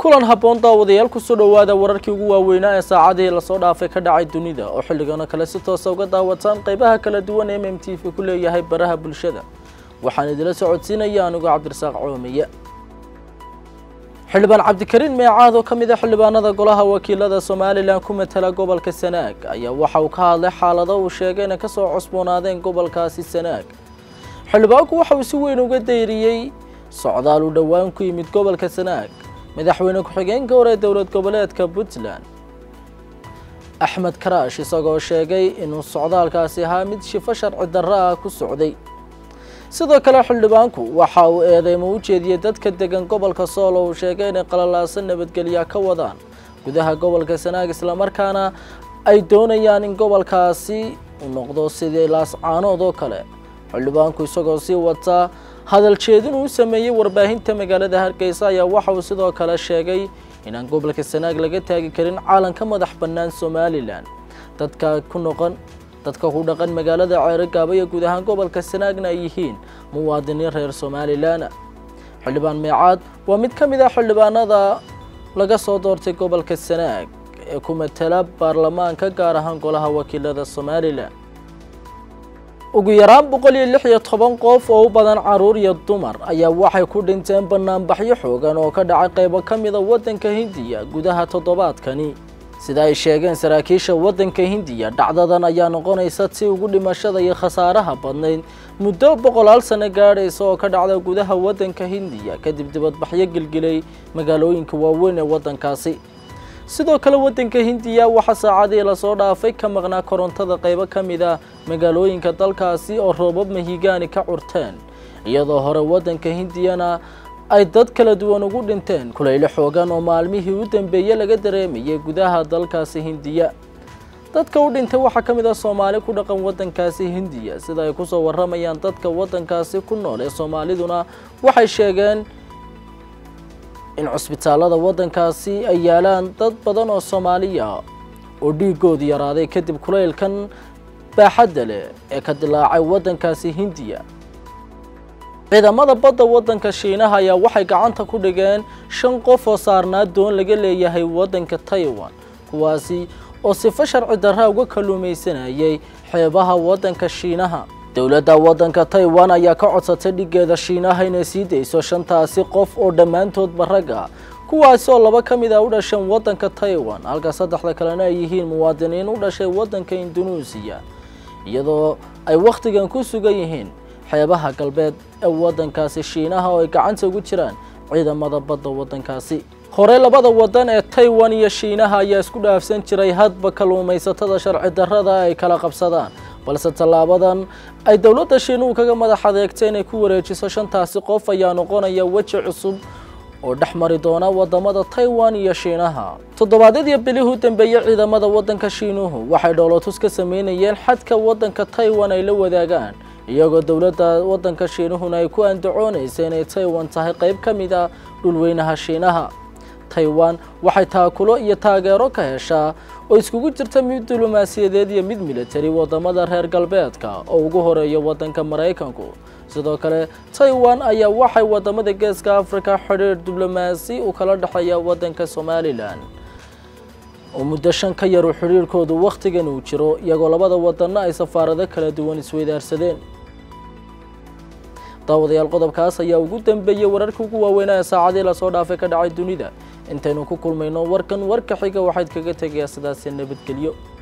kulan habboon daawadayaal kusoo dhowaada wararkii ugu waaweynaa ee saacadihii lasoo dhaafay ka dhacay dunida oo xilligana kale si toosa uga daawataan qaybaha kala duwan ee m m t v ku leeyahay baraha bulshada waxaan idila socodsiinaya anigoo cabdirasaaq coomiye xildhibaan cabdikariin meecaad oo ka mid a xildhibaanada golaha wakiilada somalilan ku matala gobolka sanaag ayaa waxa uu ka hadlay xaalado uu sheegay inay kasoo cusboonaadeen gobolkaasi sanaag xildhibaanku waxa uu si weyn uga dayriyey socdaal uu dhowaan ku yimid gobolka sanaag madaxweyne ku-xigeenka hore ee dowlad goboleedka puntland axmed karaash isagoo sheegay inuu socdaalkaasi ahaa mid shifo sharci darro ah ku socday sidoo kale xildhibaanku waxa uu eedeymo u jeediyey dadka degan gobolka sool oo uu sheegay inay qalalaasan nabadgelya ka wadaan gudaha gobolka sanaag islamarkaana ay doonayaan in gobolkaasi uu noqdo sidii laascaanood oo kale xildhibaanku isagoo sii wataa hadal jeedin uu sameeyey warbaahinta magaalada hargeysa ayaa waxa uu sidoo kale sheegay inaan gobolka sanaag laga taagi karin caalanka madax bannaan somalilan dadka ku noqon dadka ku dhaqan magaalada ceerigaaba iyo guud ahaan gobolka sanaagna ay yihiin muwaadiniin reer somalilan xildhibaan meecaad waa mid ka mid ah xildhibaanada laga soo doortay gobolka sanaag ee ku matala baarlamaanka gaar ahaan golaha wakiilada somalilan ugu yaraan boqol iyo lix iyo toban qof oo u badan caruur iyo dumar ayaa waxay ku dhinteen banaanbaxyo xoogan oo ka dhacay qaybo ka mida waddanka hindiya gudaha toddobaadkani sida ay sheegeen saraakiisha waddanka hindiya dhacdadan ayaa noqonaysa tii ugu dhimashada iyo khasaaraha badnayd muddo boqolaal sano gaadhaysa oo ka dhacda gudaha waddanka hindiya kadib dibadbaxyo gelgelay magaalooyinka waaweyn ee waddankaasi sidoo kale waddanka hindiya waxaa saacadii lasoo dhaafay ka maqnaa korontada qaybo ka mid a magaalooyinka dalkaasi oo roobab mahigaani ka curteen iyadoo hore waddanka hindiyana ay dad kala duwan ugu dhinteen kulaylo xoogan oo maalmihii u dambeeyey laga dareemayay gudaha dalkaasi hindiya dadka u dhintay waxaa ka mid ah soomaali ku dhaqan waddankaasi hindiya sida ay kusoo warramayaan dadka waddankaasi ku nool ee soomaaliduna waxay sheegeen in cusbitaalada waddankaasi ay yaalaan dad badan oo soomaaliya oo dhiigoodu yaraaday kadib kulaylkan baaxadda leh ee ka dilaacay waddankaasi hindiya ciidamada badda waddanka shiinaha ayaa waxay gacanta ku dhigeen shan qof oo saarnaa doon laga leeyahay waddanka taiwan kuwaasi oo sifo sharci darra uga kalluumaysanayay xeebaha waddanka shiinaha dowladda waddanka taiwan ayaa ka codsatay dhigeeda shiinaha inay sii dayso shantaasi qof oo dhammaantoodba rag ah kuwaasi oo laba ka mid ah u dhasheen waddanka taiwan halka saddexda kalena ay yihiin muwaadiniin u dhashay waddanka indunuusiya iyadoo ay wakhtigan ku sugan yihiin xeebaha galbeed ee waddankaasi shiinaha oo ay gacanta ugu jiraan ciidamada badda waddankaasi hore labada waddan ee taiwan iyo shiinaha ayaa isku dhaafsan jiray hadba kalluumaysatada sharci darrada ay kala qabsadaan balse tallaabadan ay dowladda shiinuhu kaga madax adeegtay inay ku wareejiso shantaasi qof ayaa noqonaya weji cusub oo dhex mari doona wadamada taiwan iyo shiinaha toddobaadyadii bilihii u dambeeyey ciidamada waddanka shiinuhu waxay dhoolotus ka sameynayeen xadka waddanka taiwan ay la wadaagaan iyagoo dowladda waddanka shiinuhuna ay ku andacoonaysa inay taiwan tahay qayb ka mid ah dhulweynaha shiinaha taiwan waxay taakulo iyo taageero ka heshaa oo iskugu jirta mid diblomaasiyadeed iyo mid militari wadamada reer galbeedka oo ugu horeeya waddanka maraykanku sidoo kale taiwan ayaa waxay wadamada geeska africa xidhiir diblomaasi u kala dhexeeya waddanka somalilan oo muddo shan ka yaru xidhiirkoodu wakhtigan uu jiro iyagoo labada wadanna ay safaarado kala duwan isweydaarsadeen daawadayaal qodobkaas ayaa ugu dambeeyey wararkii ugu waaweynaa ee saacadii lasoo dhaafay ka dhacay dunida intaynu ku kulmayno warkan warka xiga waxayd kaga tegayaa sidaasi nabadgelyo